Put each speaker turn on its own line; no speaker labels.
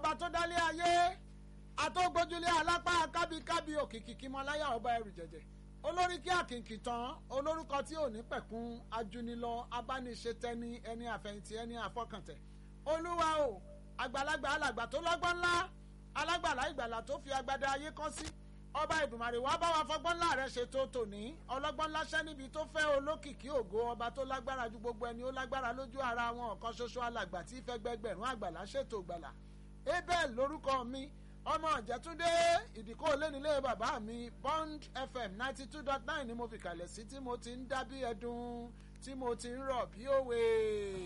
ọba tó dálé ayé àtọ́gbójúlé alápá kábíkábí òkìkí kímọláyà ọba ẹrù jẹjẹ olórí kí àkìnkì tán olórúkọ tí ò ní pẹ̀kun ajúnilọ abániṣetẹni ẹni àfẹ̀yìntì ẹni àfọkàntẹ̀ olúwa o àgbàlagbà alàgbà tó lọ́gbọ́n ńlá alágbàlá ìgbàlà tó fi agbada ayé kọ́ sí ọba ìdùmarè wàá bá wa fọgbọ́n ńlá rẹ̀ ṣètò tòní ọlọ́gbọ́n láṣẹ́ níbi tó fẹ́ olókìkí ògo ọba tó lágbára ju gbogbo ẹni ó lágbára lójú ara wọn ọ̀kan ṣoṣo alàgbà tí fẹ́ gbẹgbẹ̀rún àgbàlá ṣètò gbàlà abel lórúkọ mi ọmọ ìjẹ́túndé ìdíkọ́ olónílé bàbá mi bond fm ninety two dot nine ni mo fi kalẹ̀ sí tí mo ti ń dá bí ẹdun tí mo ti ń rọ̀ bí òwe.